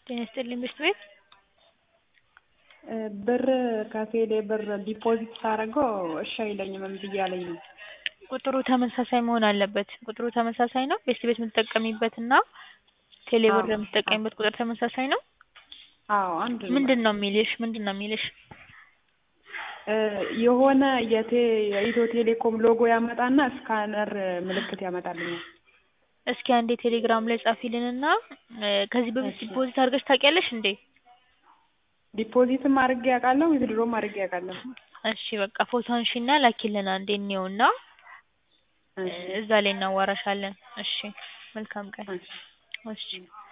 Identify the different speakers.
Speaker 1: ጤና ይስጥልኝ ብርድ ቤት
Speaker 2: ብር ከቴሌ ብር ዲፖዚት ሳደርገው እሺ አይለኝም እምቢ እያለኝ ነው።
Speaker 1: ቁጥሩ ተመሳሳይ መሆን አለበት። ቁጥሩ ተመሳሳይ ነው? ቤስት ቤት የምትጠቀሚበት እና ቴሌ ብር የምትጠቀሚበት ቁጥር ተመሳሳይ ነው?
Speaker 2: አዎ አንድ ነው።
Speaker 1: ምንድን ነው የሚልሽ? ምንድን ነው የሚልሽ?
Speaker 2: የሆነ የቴ የኢትዮ ቴሌኮም ሎጎ ያመጣና ስካነር ምልክት ያመጣልኛል።
Speaker 1: እስኪ አንዴ ቴሌግራም ላይ ጻፊልንና ከዚህ በፊት ዲፖዚት አድርገሽ ታውቂያለሽ እንዴ?
Speaker 2: ዲፖዚትም አድርጌ አውቃለሁ ዊዝድሮም አድርጌ አውቃለሁ።
Speaker 1: እሺ በቃ ፎቶ አንሺና ላኪልን አንዴ እንየውና እዛ ላይ እናዋራሻለን። እሺ መልካም ቀን። እሺ